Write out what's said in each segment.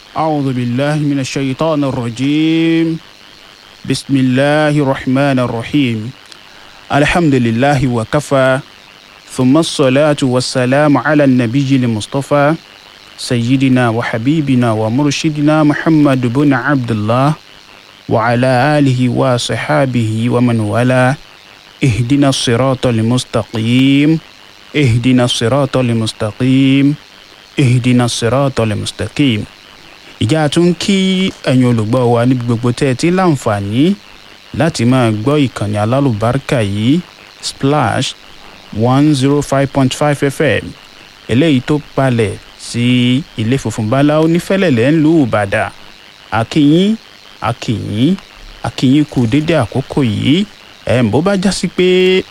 أعوذ بالله من الشيطان الرجيم بسم الله الرحمن الرحيم الحمد لله وكفى ثم الصلاة والسلام على النبي المصطفى سيدنا وحبيبنا ومرشدنا محمد بن عبد الله وعلى آله وصحابه ومن والاه اهدنا الصراط المستقيم اهدنا الصراط المستقيم اهدنا الصراط المستقيم ìjà tún kí ẹ̀yin olùgbọ́ wa níbi gbogbo tẹ́ ẹ ti láǹfààní láti máa gbọ́ ìkànnì alálùbáríkà yìí splash one zero five point five fm eléyìí tó balẹ̀ sí ilé funfun báláwo nífẹ̀lẹ̀lẹ̀ ńlú ìbàdàn akínyín akínyín akínyín kù dédé àkókò yìí ẹ̀ ń bó bá já sí pé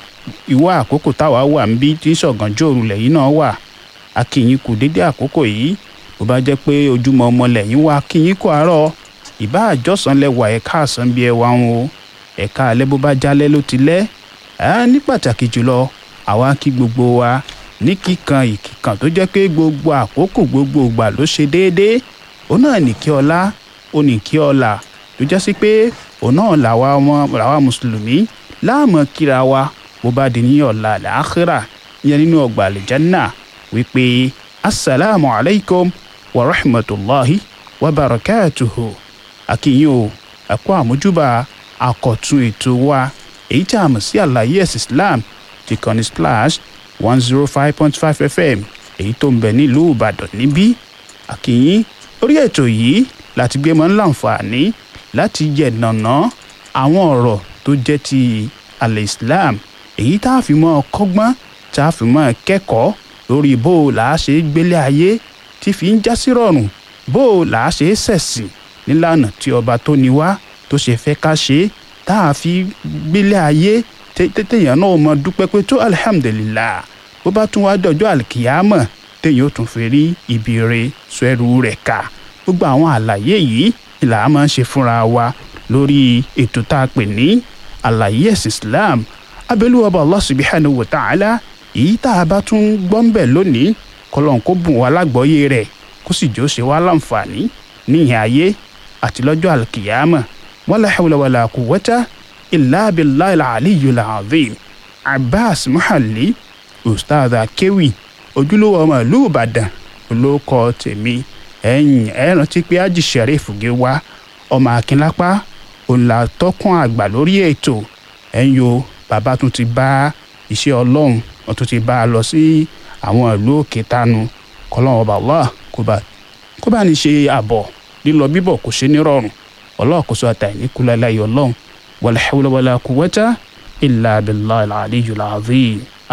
ìwà àkókò táwa wà ń bí tí sọ̀gànjọ́ òrùlẹ̀ yìí náà wà akínyín kù dédé àkókò yìí bó bá jẹ́ pé ojúmọ́ ọmọ lẹ́yìn wá akínyín kù àárọ̀ ìbá àjọsán lẹ́wà ẹ̀ka àsán bí ẹwà ń o ẹ̀ka alẹ́ bó bá jálẹ̀ ló ti lẹ́ ẹ̀ ní pàtàkì jùlọ àwa kí gbogbo wa ní kíkan ìkìkan tó jẹ́ pé gbogbo àkókò gbogbo ìgbà ló ṣe déédéé òun náà ní kí ọlá ó ní kí ọlà tó jẹ́ sí pé òun náà làwa ọmọ làwa mùsùlùmí láàmú kíra wa bó bá di ní ọ̀la làákírà yẹn nínú ọgbà àlìjánná wípé asalaamu alaykum wa rahmatulahi wa barakatuhu akínyìn o ẹ̀kọ́ àmójúbà àkọ́tún ètò wa èyí tí a mọ̀ sí àlàyé ẹ̀sìn islam ti kàn ní splash one zero five point five fm èyí tó ń bẹ nílùú ìbàdàn níbí akínyìn orí ètò yìí láti gbé mọ́ láǹfààní láti yẹ̀nàná àwọn ọ̀rọ̀ tó jẹ́ ti alẹ́ islam èyí tá a fi mọ́ kọ́gbọ́n tá a fi mọ́ kẹ́kọ̀ọ́ lórí bó o là á ṣe gbélé ayé tí fi ń já sí rọrùn bó o là á ṣe ṣẹ̀sìn nílànà tí ọba tó ní wá tó ṣe fẹ́ ká ṣe tá a fi gbélé ayé téèyàn náà mọ dúpẹ́ pé tó alihamudulilayi bó bá tún wá dọjọ́ àlìkìyàmọ̀ téèyàn ó tún fi rí ibi re sọ ẹrù rẹ̀ ká gbogbo àwọn àlàyé yìí ni là á máa ń ṣe fúnra wa lórí ètò tá a pè ní àlàyé ẹ̀sìn islam abẹ́lúwọ̀bà allah subhanahu wa ta'ala èyí tá a bá tún gbọ́ ń bẹ̀ lónìí kọlọ́n kó bùn wá lágbọ́yé rẹ̀ kó sì jọ ṣe wá láǹfààní níhìn ayé àti lọ́jọ́ àlùkìyàmọ̀ wala hawla wala quwwata illa billahi al-aliyyil azim abbas muhalli ustaz akewi ojúlówó ọmọ ìlú ìbàdàn olóko tèmi ẹ̀yìn ẹ̀ rántí pé ájì sheriff gé wá ọmọ akínlápá òǹlà tọkùn àgbà lórí ètò ẹ̀yìn o bàbá tún ti bá iṣẹ́ ọlọ́run wọ́n tún ti bá a lọ sí àwọn ìlú òkè tánu kọ́lọ́run ọba Allah kó bá kó bá ní ṣe àbọ̀ lílọ bíbọ̀ kò ṣe ní rọrùn ọlọ́ọ̀kọ́sọ àtàyè kúlẹ̀ láyé ọlọ́run wala hawla wala quwwata illa billahi al-aliyyil azim.